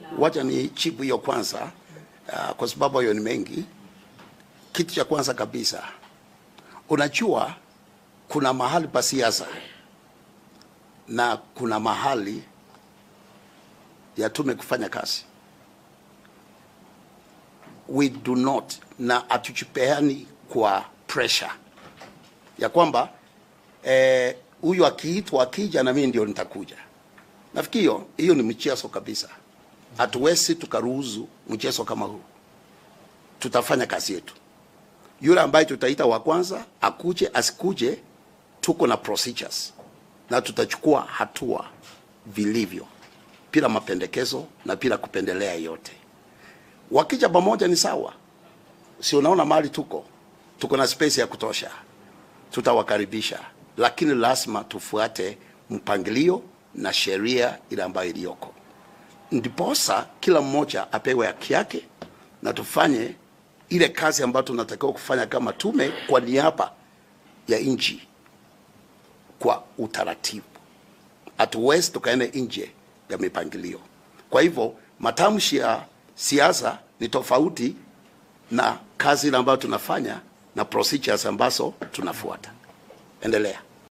Wacha ni chipu hiyo kwanza, uh, kwa sababu hiyo ni mengi. Kitu cha kwanza kabisa, unajua kuna mahali pa siasa na kuna mahali ya tume kufanya kazi. We do not na hatuchipeani kwa pressure ya kwamba huyu eh, akiitwa akija na mimi ndio nitakuja. Nafikiri hiyo hiyo ni mchezo kabisa. Hatuwezi tukaruhusu mchezo kama huu. Tutafanya kazi yetu. Yule ambaye tutaita wa kwanza akuje asikuje, tuko na procedures na tutachukua hatua vilivyo bila mapendekezo na bila kupendelea yote. Wakija pamoja ni sawa, si unaona mali tuko tuko na space ya kutosha, tutawakaribisha, lakini lazima tufuate mpangilio na sheria ile ambayo iliyoko, ndiposa kila mmoja apewe haki yake na tufanye ile kazi ambayo tunatakiwa kufanya kama tume kwa niaba ya nchi kwa utaratibu. Hatuwezi tukaenda nje ya mipangilio. Kwa hivyo matamshi ya siasa ni tofauti na kazi ile ambayo tunafanya na procedures ambazo tunafuata. Endelea.